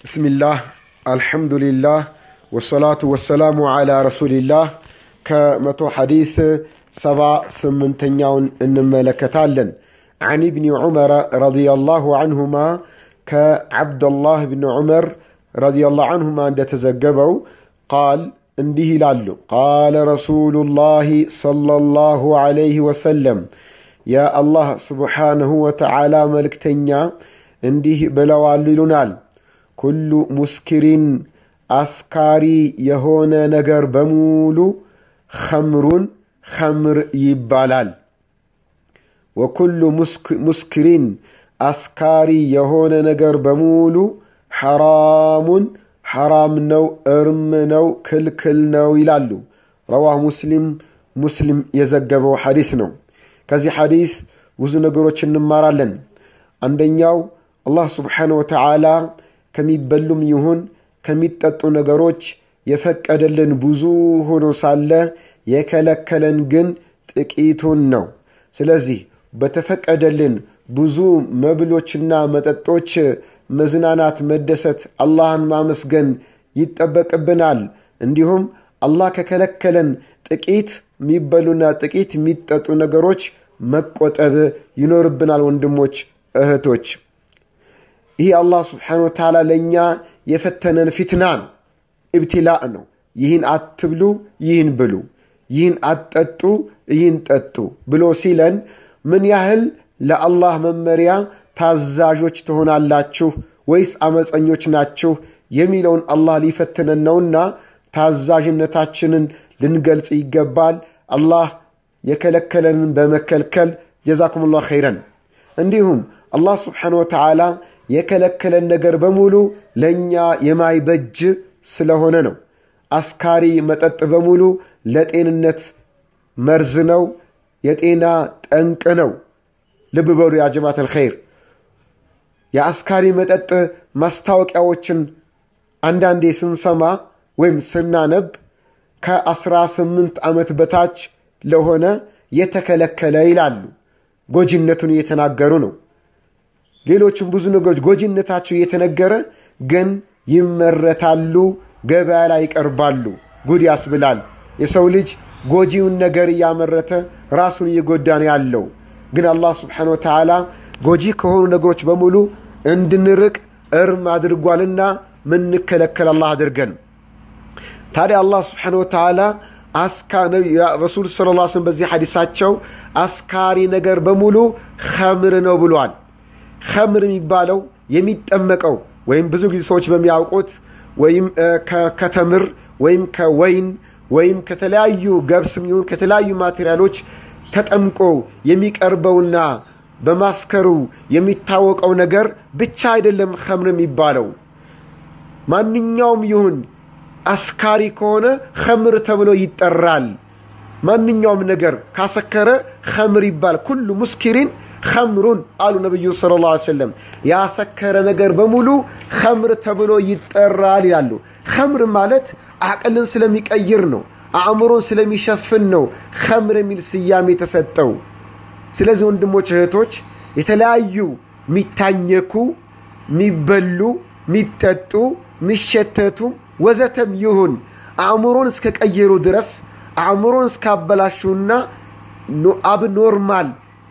ብስሚላህ አልሐምዱሊላህ ወሰላቱ ወሰላሙ ዓላ ረሱሊላህ ከመቶ ሐዲስ ሰባ ስምንተኛውን እንመለከታለን عن ابن عمر رضي الله عنهما كعبد الله بن عمر رضي الله عنهما عند تزجبوا قال እንዲህ ይላሉ ቃለ ረሱሉላህ ሰለላሁ ዐለይሂ ወሰለም የአላህ ስብሓንሁ ወተዓላ መልእክተኛ እንዲህ ብለዋል ይሉናል ኩሉ ሙስኪሪን አስካሪ የሆነ ነገር በሙሉ ኸምሩን ኸምር ይባላል ወኩሉ ሙስኪሪን አስካሪ የሆነ ነገር በሙሉ ሐራሙን ሐራም ነው እርም ነው ክልክል ነው ይላሉ ረዋህ ሙስሊም ሙስሊም የዘገበው ሐዲስ ነው ከዚህ ሐዲስ ብዙ ነገሮች እንማራለን አንደኛው አላህ ስብሓን ወተዓላ ከሚበሉም ይሁን ከሚጠጡ ነገሮች የፈቀደልን ብዙ ሆኖ ሳለ የከለከለን ግን ጥቂቱን ነው ስለዚህ በተፈቀደልን ብዙ መብሎችና መጠጦች መዝናናት መደሰት አላህን ማመስገን ይጠበቅብናል እንዲሁም አላህ ከከለከለን ጥቂት የሚበሉና ጥቂት የሚጠጡ ነገሮች መቆጠብ ይኖርብናል ወንድሞች እህቶች ይህ አላህ ስብሓን ወተዓላ ለእኛ የፈተነን ፊትና ነው እብትላእ ነው ይህን አትብሉ ይህን ብሉ ይህን አትጠጡ ይህን ጠጡ ብሎ ሲለን ምን ያህል ለአላህ መመሪያ ታዛዦች ትሆናላችሁ ወይስ አመፀኞች ናችሁ የሚለውን አላህ ሊፈትነን ነውና ታዛዥነታችንን ልንገልጽ ይገባል አላህ የከለከለንን በመከልከል ጀዛኩም ላህ ኸይረን እንዲሁም አላህ ስብሓን ወተዓላ የከለከለን ነገር በሙሉ ለእኛ የማይበጅ ስለሆነ ነው አስካሪ መጠጥ በሙሉ ለጤንነት መርዝ ነው የጤና ጠንቅ ነው ልብ በሉ ያ ጀማት አልኸይር የአስካሪ መጠጥ ማስታወቂያዎችን አንዳንዴ ስንሰማ ወይም ስናነብ ከአስራ ስምንት ዓመት በታች ለሆነ የተከለከለ ይላሉ ጎጂነቱን እየተናገሩ ነው ሌሎችም ብዙ ነገሮች ጎጂነታቸው እየተነገረ ግን ይመረታሉ ገበያ ላይ ይቀርባሉ ጉድ ያስብላል የሰው ልጅ ጎጂውን ነገር እያመረተ ራሱን እየጎዳ ነው ያለው ግን አላህ ስብሓን ወተዓላ ጎጂ ከሆኑ ነገሮች በሙሉ እንድንርቅ እርም አድርጓልና ምንከለከል አላህ አድርገን ታዲያ አላህ ስብሓን ወተዓላ ረሱል ስለ ላ ስለም በዚህ ሐዲሳቸው አስካሪ ነገር በሙሉ ኸምር ነው ብሏል ኸምር የሚባለው የሚጠመቀው ወይም ብዙ ጊዜ ሰዎች በሚያውቁት ወይም ከተምር ወይም ከወይን ወይም ከተለያዩ ገብስም ይሁን ከተለያዩ ማቴሪያሎች ተጠምቆ የሚቀርበውና በማስከሩ የሚታወቀው ነገር ብቻ አይደለም ኸምር የሚባለው ማንኛውም ይሁን አስካሪ ከሆነ ኸምር ተብሎ ይጠራል ማንኛውም ነገር ካሰከረ ኸምር ይባል ኩሉ ሙስኪሪን ኸምሩን አሉ ነቢዩ ስለ ላ ሰለም ያሰከረ ነገር በሙሉ ኸምር ተብሎ ይጠራል ይላሉ ኸምር ማለት አቅልን ስለሚቀይር ነው አእምሮን ስለሚሸፍን ነው ኸምር የሚል ስያሜ የተሰጠው ስለዚህ ወንድሞች እህቶች የተለያዩ የሚታኘኩ የሚበሉ የሚጠጡ የሚሸተቱ ወዘተም ይሁን አእምሮን እስከቀየሩ ድረስ አእምሮን እስካበላሹና አብኖርማል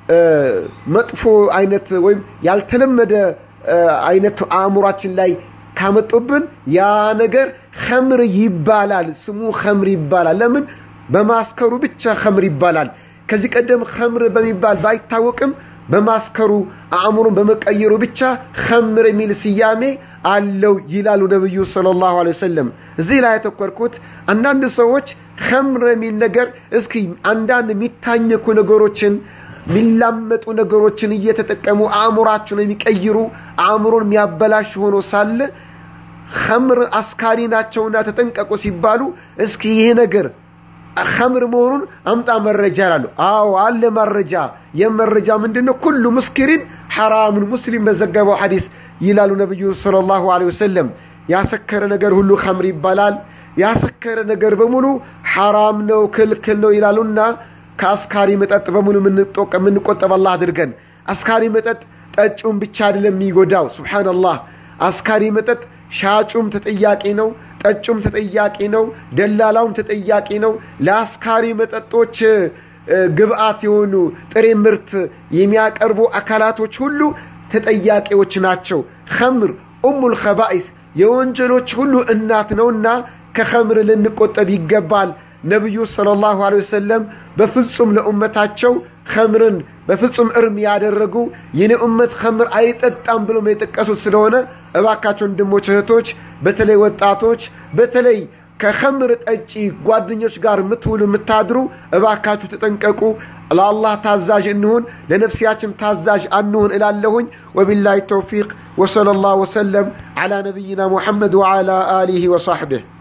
መጥፎ አይነት ወይም ያልተለመደ አይነት አእምሯችን ላይ ካመጡብን ያ ነገር ኸምር ይባላል ስሙ ኸምር ይባላል ለምን በማስከሩ ብቻ ኸምር ይባላል ከዚህ ቀደም ኸምር በሚባል ባይታወቅም በማስከሩ አእምሮን በመቀየሩ ብቻ ኸምር የሚል ስያሜ አለው ይላሉ ነቢዩ ስለ ላሁ ወሰለም እዚህ ላይ ያተኮርኩት አንዳንድ ሰዎች ኸምር የሚል ነገር እስኪ አንዳንድ የሚታኘኩ ነገሮችን የሚላመጡ ነገሮችን እየተጠቀሙ አእምሯቸውን የሚቀይሩ አእምሮን የሚያበላሽ ሆኖ ሳለ ኸምር አስካሪ ናቸውና ተጠንቀቁ ሲባሉ እስኪ ይሄ ነገር ኸምር መሆኑን አምጣ መረጃ ይላሉ አዎ አለ መረጃ የመረጃ ምንድን ነው ኩሉ ሙስኪሪን ሐራምን ሙስሊም በዘገበው ሐዲስ ይላሉ ነቢዩ ስለ ላሁ ወሰለም ያሰከረ ነገር ሁሉ ኸምር ይባላል ያሰከረ ነገር በሙሉ ሐራም ነው ክልክል ነው ይላሉና ከአስካሪ መጠጥ በሙሉ የምንቆጠብ አላህ አድርገን አስካሪ መጠጥ ጠጪውን ብቻ አይደለም የሚጎዳው ሱብሓነላህ አስካሪ መጠጥ ሻጩም ተጠያቂ ነው፣ ጠጩም ተጠያቂ ነው፣ ደላላውም ተጠያቂ ነው። ለአስካሪ መጠጦች ግብአት የሆኑ ጥሬ ምርት የሚያቀርቡ አካላቶች ሁሉ ተጠያቂዎች ናቸው። ኸምር ኡሙል ኸባኢስ የወንጀሎች ሁሉ እናት ነውና ከኸምር ልንቆጠብ ይገባል። ነቢዩ ሰለላሁ ዐለይሂ ወሰለም በፍጹም ለኡመታቸው ኸምርን በፍጹም እርም ያደረጉ የኔ ኡመት ኸምር አይጠጣም ብሎም የጠቀሱት ስለሆነ እባካቸው ወንድሞች እህቶች፣ በተለይ ወጣቶች በተለይ ከኸምር ጠጪ ጓደኞች ጋር የምትውሉ የምታድሩ እባካችሁ ተጠንቀቁ። ለአላህ ታዛዥ እንሁን፣ ለነፍሲያችን ታዛዥ አንሁን እላለሁኝ። ወቢላሂ ተውፊቅ ወሰለላሁ ወሰለም ዓላ ነቢይና ሙሐመድ ወዓላ አሊሂ ወሳሕቢህ